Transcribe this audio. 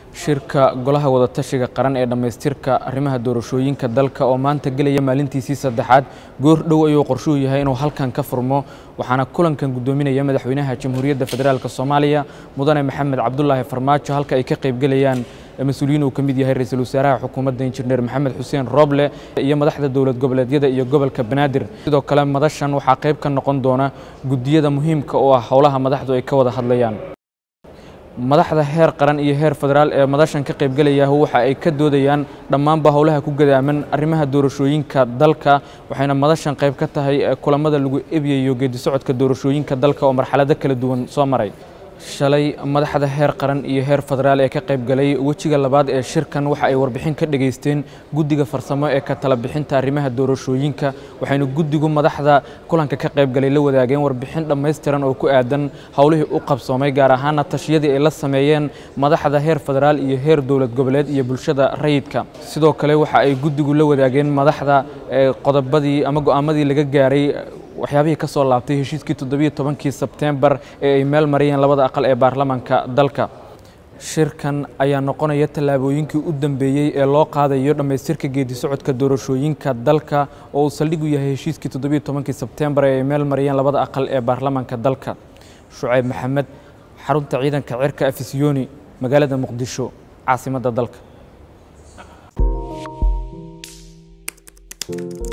shirka golaha wadatashiga qaran ee dhammaystirka arrimaha doorashooyinka dalka oo maanta gelaya maalintiisii saddexaad goor dhow ayuu qorshuhu yahay inuu halkan ka furmo waxaana kulankan guddoominaya madaxweynaha jamhuuriyadda federaalk soomaaliya mudane maxamed cabdulaahi farmaajo halka ay ka qaybgelayaan mas-uuliyiin uu ka mid yahay ra-iisul wasaaraha xukuumadda injineer maxamed xuseen rooble iyo madaxda dowlad goboleedyada iyo gobolka banaadir sidoo kale madashan waxaa qayb ka noqon doona guddiyada muhiimka oo ah howlaha madaxdu ay ka wada hadlayaan madaxda heer qaran iyo heer federaal ee madashan ka qaybgelayaah waxa ay ka doodayaan dhammaanba howlaha ku gadaaman arrimaha doorashooyinka dalka waxayna madashan qayb ka tahay kulamada lagu ebyayo geedi socodka doorashooyinka dalka oo marxalado kala duwan soo maray shalay madaxda heer qaran iyo heer federaal ee ka qaybgalay wejiga labaad ee shirkan waxa ay warbixin ka dhageysteen guddiga farsamo ee ka tala bixinta arrimaha doorashooyinka waxayna guddigu madaxda kulanka ka qaybgalay la wadaageen warbixin dhammaystiran oo ku aadan howlihii u qabsoomay gaar ahaana tashiyadii ay la sameeyeen madaxda heer federaal iyo heer dowlad goboleed iyo bulshada rayidka sidoo kale waxa ay guddigu la wadaageen madaxda qodobadii ama go'aamadii laga gaaray waxyaabihii ka soo laabtay heshiiskii toddobiyo tobankii sebteembar ee ay meel mariyeen labada aqal ee baarlamaanka dalka shirkan ayaa noqonaya tallaabooyinkii u dambeeyey ee loo qaadayo dhammaystirka geedi socodka doorashooyinka dalka oo uu saldhig u yahay heshiiskii toddobiyo tobankii sebteembar ee ay meel mariyeen labada aqal ee baarlamaanka dalka shucayb maxamed xarunta ciidanka cirka afisyooni magaalada muqdisho caasimadda dalka